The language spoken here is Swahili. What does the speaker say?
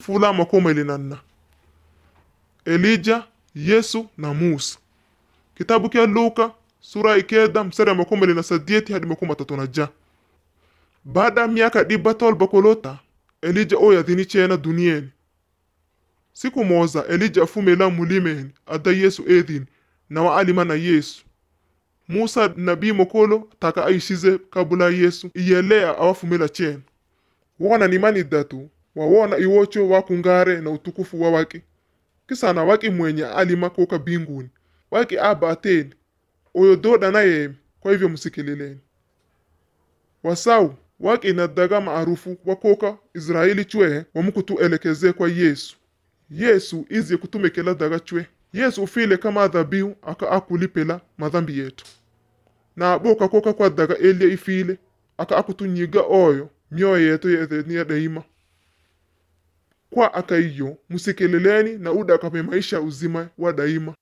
fula makomelinanna elija yesu na musa kitabu kya luka sura ikeda mstari ya makomeli na sadieti hadi makumi matatu na ja baada ya miaka diba tolba kolota elija oyo adhini chena dunieni siku moza elija afumela mulimeni ada yesu edhini na waalima na yesu musa nabii mokolo taka aishize kabula yesu iyelea awafumela chena wona nimani datu wawona iwocho wakungare na utukufu wa waki kisana waki mwenye alima koka binguni waki aba ateni oyo doda na yemi kwa hivyo msikilileni wasau waki na daga maarufu wakoka israeli chwe wamukutuelekeze kwa yesu yesu izie kutumikela daga chwe yesu ufile kama dhabihu aka akulipela madhambi yetu na boka koka kwa daga elia ifile aka akutunyiga oyo mioyo yetu yethenia daima kwa aka iyo msikilileni na uda akape maisha uzima wa daima